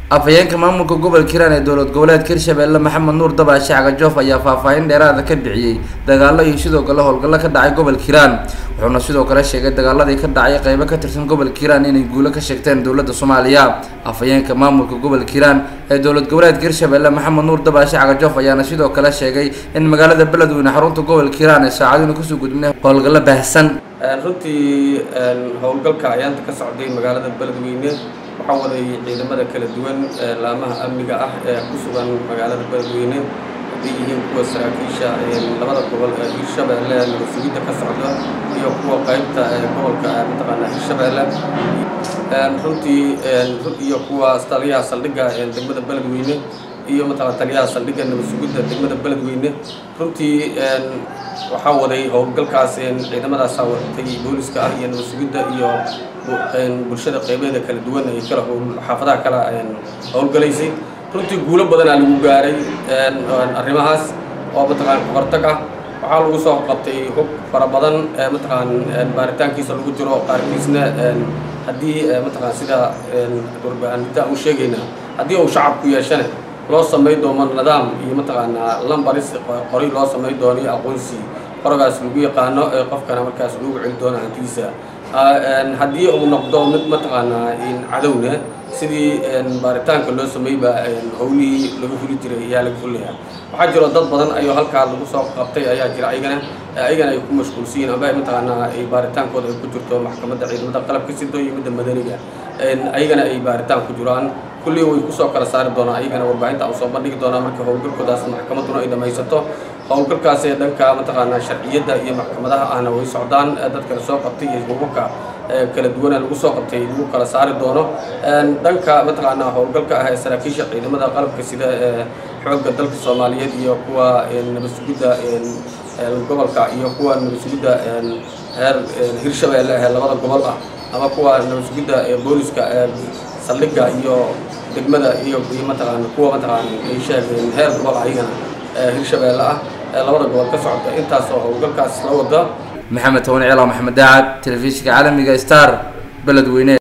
afhayeenka maamulka gobolka hiiraan ee dowlad goboleedka hirshabelle maxamed nuur dabaashe cagajoof ayaa faahfaahin dheeraada ka bixiyey dagaalo iyo sidoo kale howlgallo ka dhacay gobolka hiiraan wuxuuna sidoo kale sheegay dagaaladii ka dhacay qeybo ka tirsan gobolka hiiraan inay guulo ka sheegteen dowladda soomaaliya afhayeenka maamulka gobolka hiiraan ee dowlad goboleedka hirshabelle maxamed nuur dabaashe cagajoof ayaana sidoo kale sheegay in magaalada beledweyne xarunta gobolka hiiraan ay saacaduna kusoo gudbinay howlgallo baahsan runtii howlgalka ayaanta ka socday magaalada beledweyne waxaa waday ciidamada kala duwan laamaha amniga ah ee ku sugan magaalada beledweyne hadday yihiin kuwa saraakiisha labada gobol ee hirshabeelle nabadsugidda ka socda iyo kuwa qaybta gobolka mataqaanaa hirshabeelle runtii iyo kuwa taliyaha saldhigga degmada beledweyne iyo mataqana taliyaha saldhigga nabadsugidda degmada beledweyne runtii waxaa waday howlgalkaas ciidamadaasa watay booliska ah iyo nabadsugidda iyo bulshada qeybeeda kala duwan ay kala xaafadaha kala howlgalaysay runtii guulo badanaa lagu gaaray arrimahaas oo mataqaan kahortag ah waxaa lagu soo qabtay hub fara badan mataqaan baaritaankiisa lagu jiro qaarkiisna haddii mataqaan sida warbaahinta u sheegayna haddii uu shacabku yeeshane loo samay doono nidaam iyo mataqaanaa lambaris qoray loo samay doono iyo aqoonsi qorogaas lagu yaqaano ee qofkana markaas lagu celi doono hantiisa haddii uu noqdo mid mataqaanaa cadowna sidii baaritaanka loo sameeyba howlihii laga fuli jiray ayaa laga fulaya waxaa jiro dad badan ayuu halkaa lagu soo qabtay ayaa jira ayagana ayagana ay ku mashquulsan yihin amba mataqaanaa ay baaritaankooda ay ku jirto maxkamadda ciidamada qalabka sido iyo midda madaniga ayagana ay baaritaan ku jiraan kullii way kusoo kala saari doonaa ayagana warbaahinta aan soo bandhigi doonaa markii howlgalkoodaas maxkamadduna ay dhamaysato howlgalkaas ee dhanka mataqaanaa sharciyadda iyo maxkamadaha ahna way socdaan dadkana soo qabtay iyo hubabka kala duwana lagu soo qabtay lagu kala saari doono dhanka mataqaanaa howlgalka ah ee saraakiisha ciidamada qalabka sida ee xoogga dalka soomaaliyeed iyo kuwa nabadsugidda gobolka iyo kuwa nabadsugidda heer hirshabeelle ee labada gobol ah ama kuwa nabadsugidda booliska saldhigga iyo degmada iyo iyo mataqaana kuwa mataqaana ay sheegeen heer gobol ayagana hirshabeelle ah ee labada gobol ka socda intaasoo howlgalkaas la wada maxamed toban ciila maxamed daacad telefishinka caalamiga star beledweyne